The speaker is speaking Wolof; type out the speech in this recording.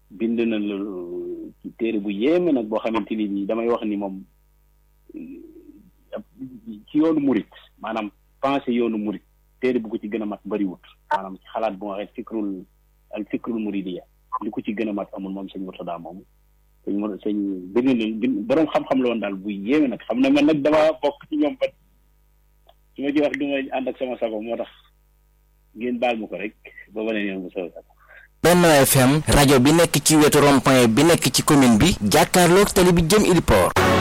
bind na la ci téere bu yéeme nag boo xamante ni nii damay wax ni moom ci yoonu murit maanaam pensé yoonu murit téere bu ko ci gën a mat bariwut maanaam ci xalaat bu ma waxee fikrul al fikrul muridiya li ko ci gën a mat amul moom sëñ Murtada moom sëñ Mur sëñ bind na boroom xam-xam la woon daal bu yéeme nag xam na man nag dama bokk ci ñoom bat su ma ci wax du ma ànd ak sama sago moo tax ngeen baal ma ko rek ba wane ne mu saw sago Benno FM rajo bi nekk ci wetu rond-point bi nekk ci commune bi jàkkaarloog tali bi jëm Ili Port